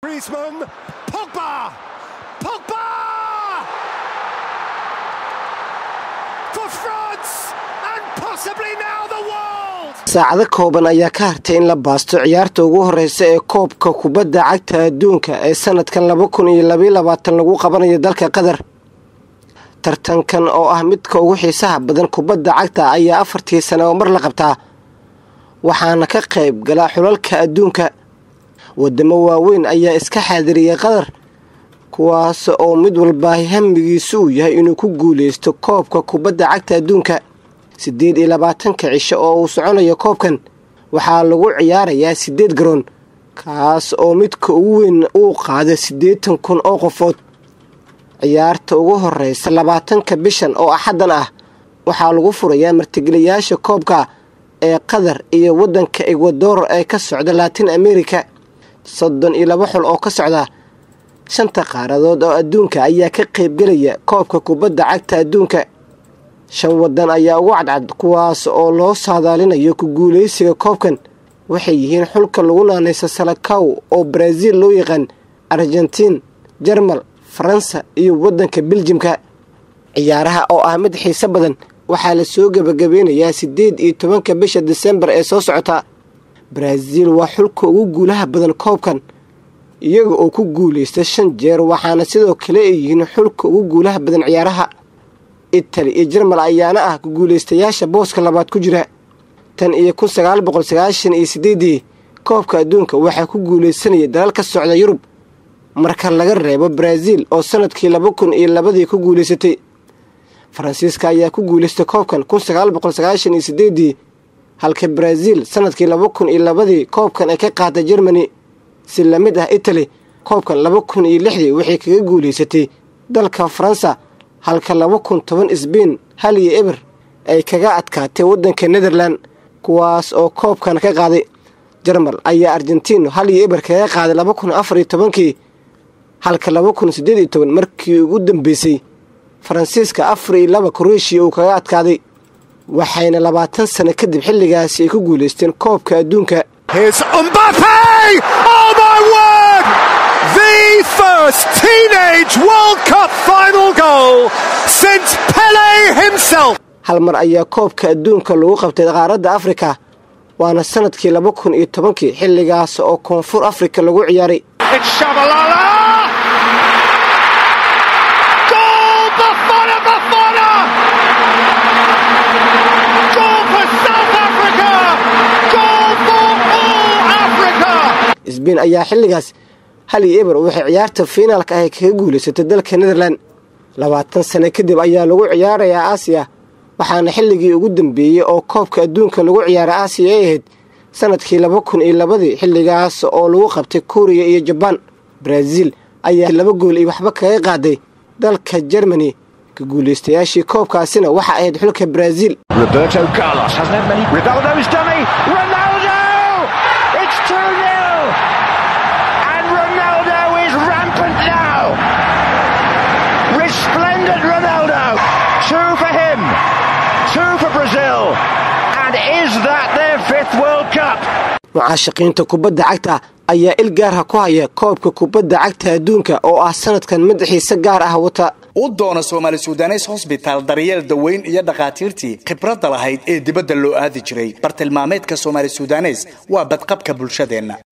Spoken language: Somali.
Griezmann, Pogba, Pogba for France and possibly now the world. saacado kooban ayaa ka hartay in la baasto ciyaarta ugu horeysa ee koobka kubadda cagta adduunka ee sanadkan laba kun iyo labaiyo labaatan lagu qabanayo dalka qatar tartankan oo ah midka ugu xiisaha badan kubadda cagta ayaa afartii sane oo mar la qabtaa waxaana ka qayb gala xulalka adduunka wadamo waaweyn ayaa iska xaadiriyay qatar kuwaas oo mid walbaahi hamigiisu uu yahay inuu ku guuleysto koobka kubadda cagta adduunka siddeed iyo labaatanka cisho oo uu soconayo koobkan waxaa lagu ciyaarayaa siddeed garoon kaas oo midka ugu weyn uu qaado siddeetan kun oo qofood ciyaarta ugu horeysa labaatanka bishan oo axaddan ah waxaa lagu furayaa martigeliyaasha koobka ee qatar iyo waddanka egwador ee ka socda latin america soddon iyo laba xul oo ka socda shanta qaaradood oo adduunka ayaa ka qaybgelaya koobka kubadda cagta adduunka shan waddan ayaa ugu cadcad kuwaas oo loo saadaalinayo ku guuleysiga koobkan waxay yihiin xulka lagu naanaysa salakaw oo baraaziil loo yaqaan argentiin jarmal faransa iyo waddanka beljimka ciyaaraha oo ah mid xiise badan waxaa la soo gebagabeynayaa siddeed iyo tobanka bisha disembar ee soo socota baraaziil waa xulka ugu guulaha badan koobkan iyaga oo ku guuleysta shan jeer waxaana sidoo kale ay yihiin xulka ugu guulaha badan ciyaaraha itali iyo jarmal ayaana ah ku guuleystayaasha booska labaad ku jira tan iyo kun sagaal boqol sagaashan iyo sideedii koobka adduunka waxaa ku guuleysanaya dalal ka socda yurub marka laga reebo baraaziil oo sanadkii laba kun iyo labadii ku guuleysatay faransiiska ayaa ku guuleystay koobkan kun sagaal boqol sagaashan iyo sideedii halka baraaziil sanadkii laba kun iyo labadii koobkan ay ka qaatay jermani si lamid ah itali koobkan laba kun iyo lixdii waxay kaga guuleysatay dalka faransa halka laba kun toban sbain hal iyo eber ay kaga adkaatay waddanka netherland kuwaas oo koobkan ka qaaday jarmal ayaa argentino hal iyo eber kaga qaaday laba kun afar iyo tobankii halka laba kun siddeed iyo toban markii ugu dambeysay faransiiska afar iyo laba kroeshiya uu kaga adkaaday waxayna labaatan sano kadib xilligaasi ay ku guuleysteen koobka adduunka Here's Mbappe! Oh my word! The first teenage World Cup final goal since Pele himself. hal mar ayaa koobka adduunka lagu qabtay qaaradda afrika waana sanadkii laba kun iyo tobankii xilligaas oo koonfur afrika lagu ciyaaray It's Shabalala! Goal Bafana Bafana! Goal for South Africa! Goal for all Africa! sbain ayaa xilligaas hal iyo eber waxay ciyaarta fiinaalka ahy kaga guulaysatay dalka netherland labaatan sano kadib ayaa lagu ciyaarayaa aasiya waxaana xilligii ugu dambeeyey oo koobka adduunka lagu ciyaaray aasiya ay ahayd sanadkii laba kun iyo labadii xilligaas oo lagu qabtay kuuriya iyo jabaan baraaziil ayaa laba gool iyo waxba kaga qaaday dalka jermani ka guulaystayaashii koobkaasina waxa ahayd xulka baraaziil Roberto Carlos hasn't had many. Ronaldo's dummy. Ronaldo! It's 2 0. And Ronaldo is rampant now. Resplendent Ronaldo. Two for him. Two for Brazil. And is that their fifth World Cup? mucaashaqiinta kubadda cagta ayaa il gaarha ku haya koobka kubadda cagta adduunka oo ah sanadkan mid xiise gaar ah wata u doona soomaali sudanes hosbitaal daryeel daweyn iyo dhakhaatiirtii khibradda lahayd ee dibadda loo aadi jiray bartilmaameedka soomaali sudanes waa badqabka bulshadeenna